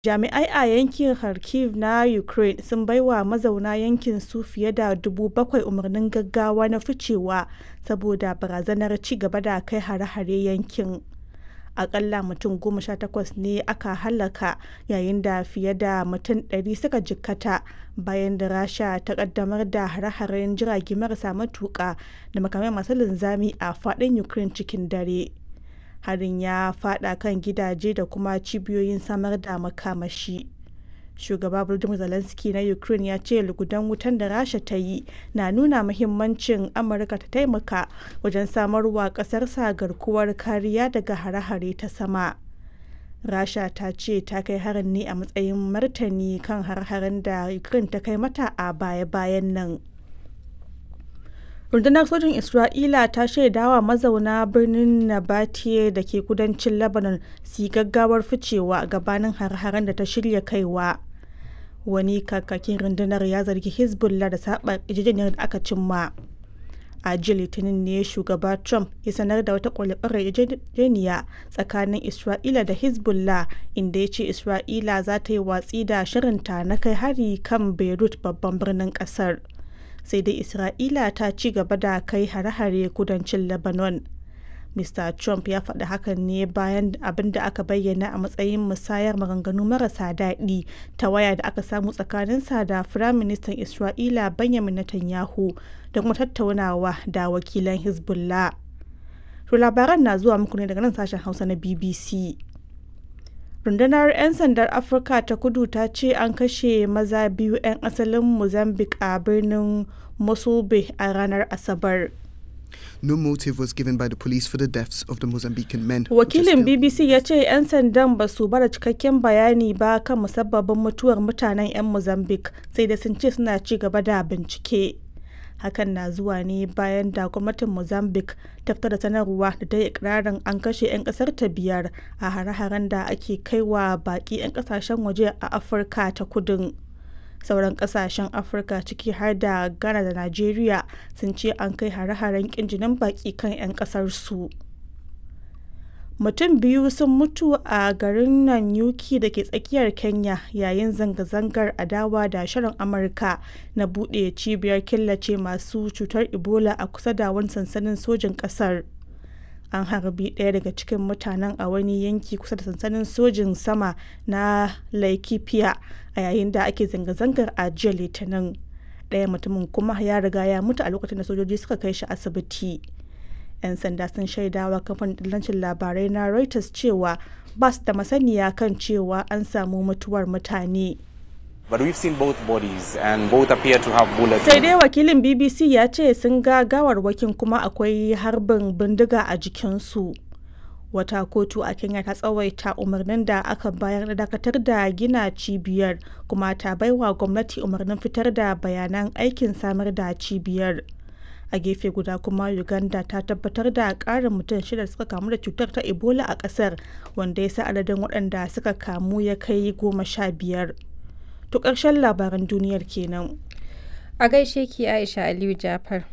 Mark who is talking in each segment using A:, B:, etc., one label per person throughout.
A: Jami'ai a yankin Kharkiv na Ukraine sun baiwa mazauna yankin su fiye da 7,000 umarnin gaggawa na ficewa saboda barazanar ci gaba da kai hare-hare yankin. Akalla mutum 18 ne aka hallaka yayin da fiye da mutum 100 suka jikkata bayan da Rasha ta kaddamar da hare-haren jirage marasa matuka da makamai masu linzami a fadin Ukraine cikin dare. Harin ya fada kan gidaje da kuma cibiyoyin samar da makamashi. Shugaba Volodymyr Zelensky na Ukraine ya ce lugudan wutan da Rasha ta yi na nuna muhimmancin Amurka ta taimaka wajen samarwa kasarsa garkuwar kariya daga hare-hare ta sama. Rasha ta ce ta kai harin ne a matsayin martani kan har-haren da Ukraine ta kai mata a baya-bayan nan. Rundunar sojin Isra'ila ta shaidawa mazauna birnin Nabateye da ke kudancin Lebanon su yi gaggawar ficewa gabanin har-haren da ta shirya kaiwa. Wani kakakin rundunar ya zargi Hezbollah da saba yarjejeniyar da aka cimma. A jiya Litinin ne shugaba Trump ya sanar da wata kwale-kwale yarjejeniya tsakanin Isra'ila da Hezbollah inda ya ce Isra'ila za ta yi watsi da shirinta na kai hari kan Beirut babban birnin kasar. sai dai Isra'ila ta ci gaba da kai hare-hare kudancin Lebanon. Mr. Trump ya faɗi hakan ne bayan abin da aka bayyana a matsayin musayar maganganu marasa daɗi ta waya da aka samu tsakaninsa da Firaministan Isra'ila Benjamin Netanyahu da kuma tattaunawa da wakilan Hezbollah. To labaran na zuwa muku ne daga nan sashen Hausa na BBC. rundunar 'yan sandar afirka ta kudu ta ce an kashe maza biyu 'yan asalin mozambique a birnin mosulbe a ranar asabar
B: No motive was given by the police for the deaths of the Mozambican men.
A: wakilin bbc ya ce 'yan sandan ba su bada cikakken bayani ba kan musabbabin mutuwar mutanen 'yan mozambique sai da sun ce suna ci gaba da bincike hakan na zuwa ne bayan da gwamnatin mozambique ta fitar da sanarwa da ta yi ikirarin an kashe 'yan kasar ta biyar a hare-haren da ake kaiwa baki 'yan kasashen waje a afirka ta kudin sauran kasashen afirka ciki har da ghana da nigeria sun ce an kai hare-haren kin jinin baki kan 'yan kasar su mutum biyu sun mutu a garin Nanyuki da ke tsakiyar Kenya yayin zanga-zangar adawa da shirin Amurka na buɗe cibiyar killace masu cutar Ebola a kusa da wani sansanin sojin ƙasar. An harbi ɗaya daga cikin mutanen a wani yanki kusa da sansanin sojin sama na Laikipia a yayin da ake zanga-zangar a jiya Litinin. Ɗaya mutumin kuma ya riga ya mutu a lokacin da sojoji suka kai shi asibiti. 'yan sanda sun shaidawa kamfanin dillancin labarai na reuters cewa ba su da masaniya kan cewa an samu mutuwar mutane
C: But we've seen both bodies and both appear to have bullets.
A: sai dai wakilin bbc ya ce sun ga gawarwakin kuma akwai harbin bindiga a jikinsu wata kotu a kenya ta tsawaita umarnin da aka bayar na dakatar da gina cibiyar kuma ta baiwa gwamnati umarnin fitar da bayanan aikin samar da cibiyar a gefe guda kuma uganda ta tabbatar da karin mutum shida suka kamu da cutar ta ebola a kasar wanda ya sa adadin waɗanda suka kamu ya kai goma sha biyar to ƙarshen labaran duniyar kenan
D: A gaishe ki Aisha Aliyu Jafar.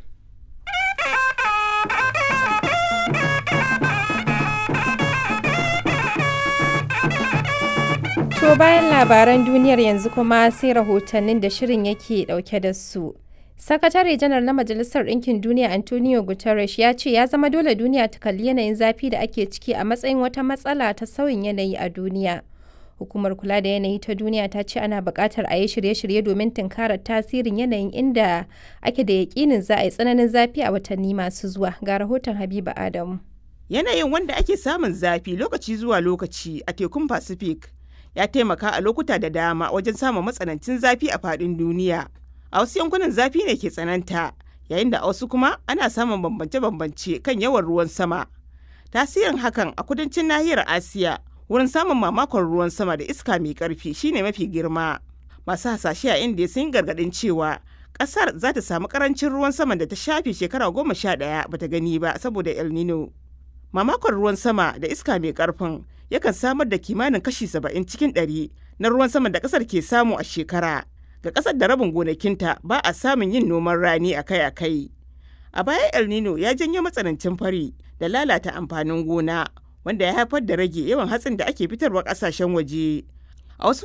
D: To bayan labaran duniyar yanzu kuma sai rahotannin da shirin yake dauke da su. Sakatare janar na Majalisar Ɗinkin Duniya Antonio Guterres ya ce ya zama dole duniya ta kalli yanayin zafi da ake ciki a matsayin wata matsala ta sauyin yanayi a duniya. Hukumar kula da yanayi ta duniya ta ce ana buƙatar a yi shirye-shirye domin tunkarar tasirin yanayin inda ake da yaƙinin za a yi tsananin zafi a watanni masu zuwa. Ga rahoton Habiba Adamu.
E: Yanayin wanda ake samun zafi lokaci zuwa lokaci a tekun Pacific ya taimaka a lokuta da dama wajen samun matsanancin zafi a faɗin duniya. A wasu yankunan zafi ne ke tsananta, yayin da a wasu kuma ana samun bambance-bambance kan yawan ruwan sama. Tasirin hakan a kudancin nahiyar Asiya wurin samun mamakon ruwan sama da iska mai karfi shine mafi girma. Masu hasashe a Indiya sun yi gargaɗin cewa ƙasar za ta samu ƙarancin ruwan sama da ta shafe shekara goma sha ɗaya bata gani ba saboda El Nino. Mamakon ruwan sama da iska mai ƙarfin yakan samar da kimanin kashi saba'in cikin ɗari na ruwan sama da ƙasar ke samu a shekara. Ga ƙasar da rabin gonakinta ba a samun yin noman rani akai-akai. A baya El Nino ya janyo matsanancin fari da lalata amfanin gona wanda ya haifar da rage yawan hatsin da ake fitarwa ƙasashen waje